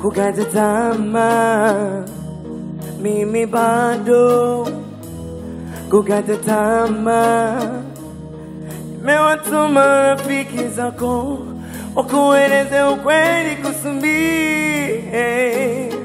kukata tamaa, mimi bado kukata tamaa. Nimewatuma rafiki zako wakueleze ukweli kusumbii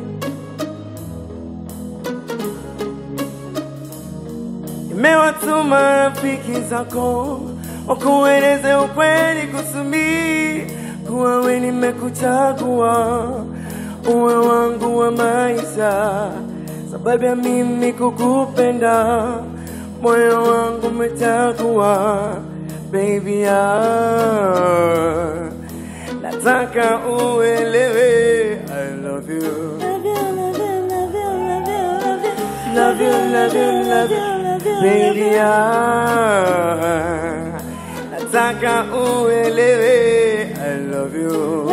Nimewatuma rafiki zako wakueleze ukweli kusumbii kuwa we nimekuchagua uwe wangu wa maisha, sababu ya mimi kukupenda, moyo wangu umechagua baby ah, nataka uelewe I love you. Love you, love you, love you, baby ah, nataka uelewe I love you.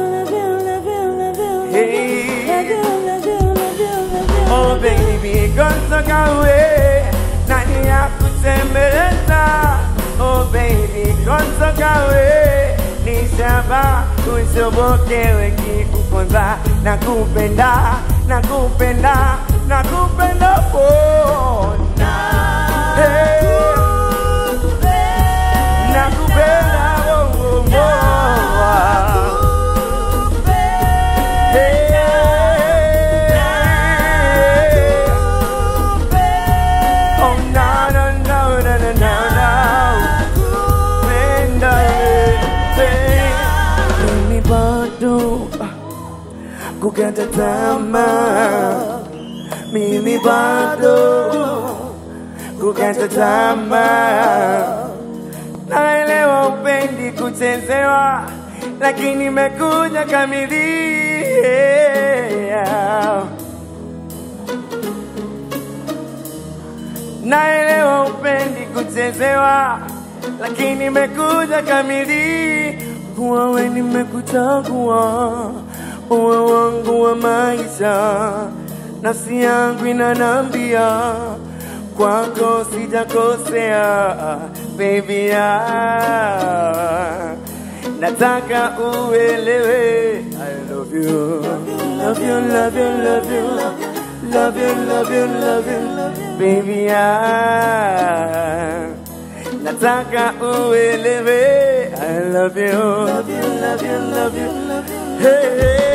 Oh baby, gontoka we nani ya kutembeleza? Oh baby, gontoka we ni shaba ushobokewe kikuponza na kupenda na kupenda na kupenda pona hey. na kupenda oh, oh, oh. Hey. Oh no no no no no no no Penda hey. Mimi bado ah, kukata tamaa Mimi bado kukata tamaa Naelewa upendi kuchezewa, lakini nimekuja kamilia. Naelewa upendi kuchezewa, lakini nimekuja kamili. Kuwa we nimekuchagua uwe wangu wa maisha, nafsi yangu inanambia kwako sijakosea, baby ah. Nataka uelewe I love you Love you, love you, love you Love you, love you, love you Baby ah. Nataka uelewe I love you Love you, love you, love you Hey, hey